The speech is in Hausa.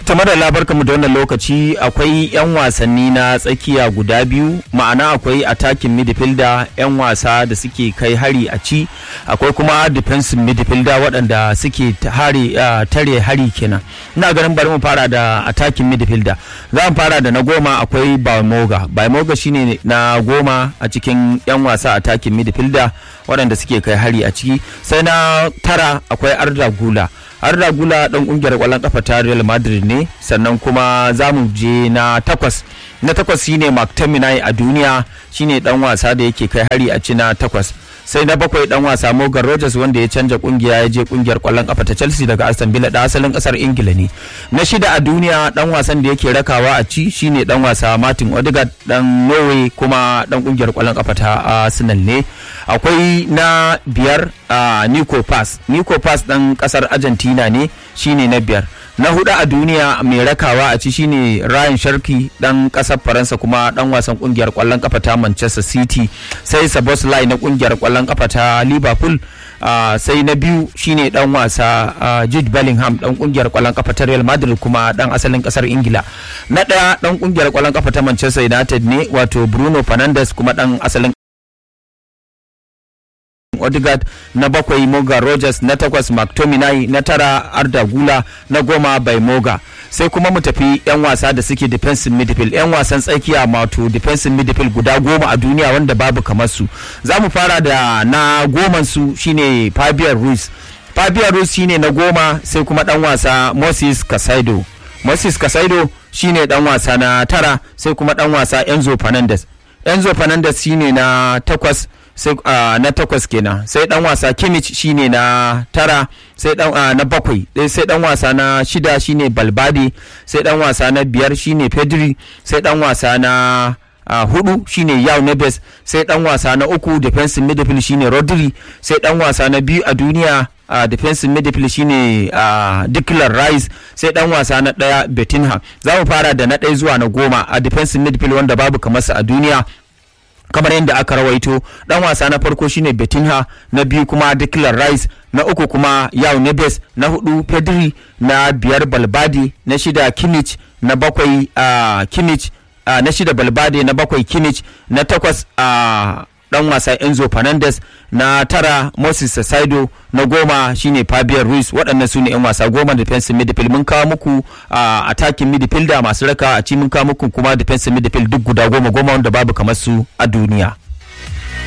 tamar labarka mu da wannan lokaci akwai 'yan wasanni na tsakiya guda biyu ma'ana akwai attacking midfielder 'yan wasa da suke kai hari a ci akwai kuma defensive midfielder waɗanda suke tare hari kenan ina ganin bari mu fara da attacking midfielder za mu fara da na goma akwai baimoga baimoga shine na goma a cikin 'yan wasa attacking midfielder waɗanda suke kai hari a ciki sai na tara akwai arda gula Arda Gula dan kungiyar kwallon kafa ta Real Madrid ne sannan kuma za mu je na takwas na takwas shine McTominay a duniya shine dan wasa da yake kai hari a ci na takwas sai na bakwai dan wasa Morgan Rogers wanda ya canja kungiya ya je kungiyar kwallon kafa ta Chelsea daga Aston Villa da asalin kasar Ingila ne na shida a duniya dan wasan da yake rakawa a ci shine dan wasa Martin Odegaard dan Norway kuma dan kungiyar kwallon kafa ta Arsenal ne akwai na biyar a Nico Pass Nico Pass dan kasar Argentina ne shine na biyar na hudu a duniya mai rakawa a ci shine Ryan Sharky dan kasar Faransa kuma dan wasan kungiyar kwallon kafa ta Manchester City sai Szoboszlai na kungiyar kwallon kafa ta Liverpool uh, sai na biyu shine dan wasa uh, Jude Bellingham dan kungiyar kwallon kafa ta Real Madrid kuma dan asalin kasar Ingila na daya dan kungiyar kwallon kafa ta Manchester United ne wato Bruno Fernandes kuma dan asalin Odegaard na bakwai Moga Rogers na takwas McTominay na tara Arda Gula na goma bai Moga sai kuma mu tafi yan wasa da suke defensive midfield yan wasan tsakiya mato defensive midfield guda goma a duniya wanda babu kamar su za mu fara da na goman su shine Fabian Ruiz Fabian Ruiz shine na goma sai kuma dan wasa Moses Casado Moses Casado shine dan wasa na tara sai kuma dan wasa Enzo Fernandez Enzo Fernandez shine na takwas sai uh, na takwas kenan sai dan wasa Kimmich shine na tara sai dan uh, na bakwai sai dan wasa na shida shine Balbade sai dan wasa na biyar shine Pedri sai dan wasa na uh, hudu shine Yao Neves sai dan wasa na uku defensive midfield shine Rodri sai dan wasa na biyu a duniya uh, defensive midfield shine uh, Declan Rice sai dan wasa na daya Betinha za mu fara da na ɗaya zuwa na goma a defensive midfield wanda babu kamar a duniya kamar yadda aka rawaito dan wasa na farko shine Betinha na biyu kuma Declan Rice na uku kuma Yao Neves na hudu Pedri na biyar Balbadi na shida Kimmich na bakwai uh, Kimmich uh, na shida Balbadi na bakwai Kimmich na takwas uh, dan wasa Enzo Fernandez na tara Moses Saido na goma shine Fabian Ruiz waɗannan su ne 'yan wasa goma defensive midfield mun kawo muku a attacking midfielder masu raka a ci mun kawo muku kuma defensive midfield duk guda goma goma wanda babu kamar su a duniya.